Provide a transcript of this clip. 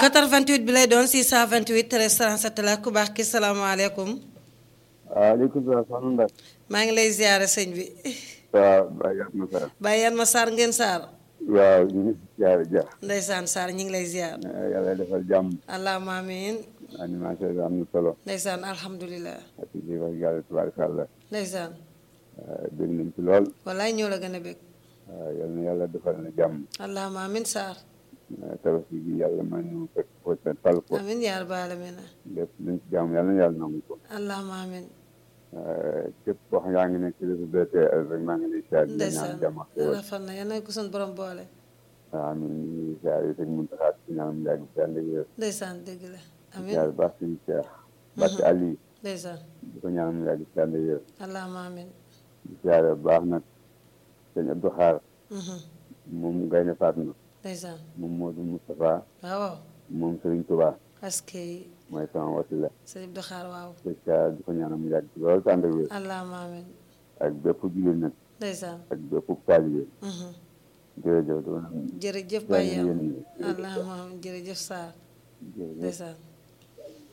88 bi lay doon 628 13 37 la ku baax ki salaamaaleykum. waaleykum salaam soxna Ndeye. maa ngi lay ziare sëñ bi. waaw Baye Yatma Sarr. Baye Yatma Sarr ngeen Sarr. waaw ñu ngi si ziare ja. Ndeysaan Sarr ñu ngi lay ziar. yàlla defal jàmm. allahumma amiin. animation bi am na solo. Ndeysaan alhamdulilah. ak ci wax yàlla tubaarkàlla. Ndeysaan. bëgg nañ ci lool. wallaay ñoo la gën a bëgg. waaw yal na yàlla defal na jàmm. allahumma amiin Sarr. tabaski gi yàlla may ñu fekk ko te tal ko. amiin yaa rabbal aalamiin. lépp luñ ci jàmm yàlla na yàlla nangu ko. allahumma amiin. képp koo xam yaa ngi nekk ci réseau DTL rek maa ngi lay ziare. di la ñaan Ndeysaan jàmm ak xéwal. rafet na yal na ko suñu borom boole. waaw amiin ñu ngi ziare sëñ Mountakha ci ñaanam yàgg si ànd ak wér. Ndeysaan dëgg la. amiin ziare baax suñu Cheikh. Barke Aliou. Ndeysaan. di ko ñaanam yàgg si ànd ak wér. allahumma amiin. di ziare bu baax nag sëñ Abdou Xaar Mhm. moom Gaynde Fatma Ndeysaan. moom Modou Moustapha waaw waaw. moom Serigne Touba aske mooy sama wasila sëñ Abdou Xaar waaw. di ziare di ko ñaanam yàgg si loolu tànd ak wér allahumma amiin. ak bépp jullit nag Ndeysaan. ak bépp taalibe Mhm. jërëjëf doon jërëjëf ziare Baye yéen Yatma ñi allahumma amiin jërëjëf Sarr jërëjëf Ndeysaan.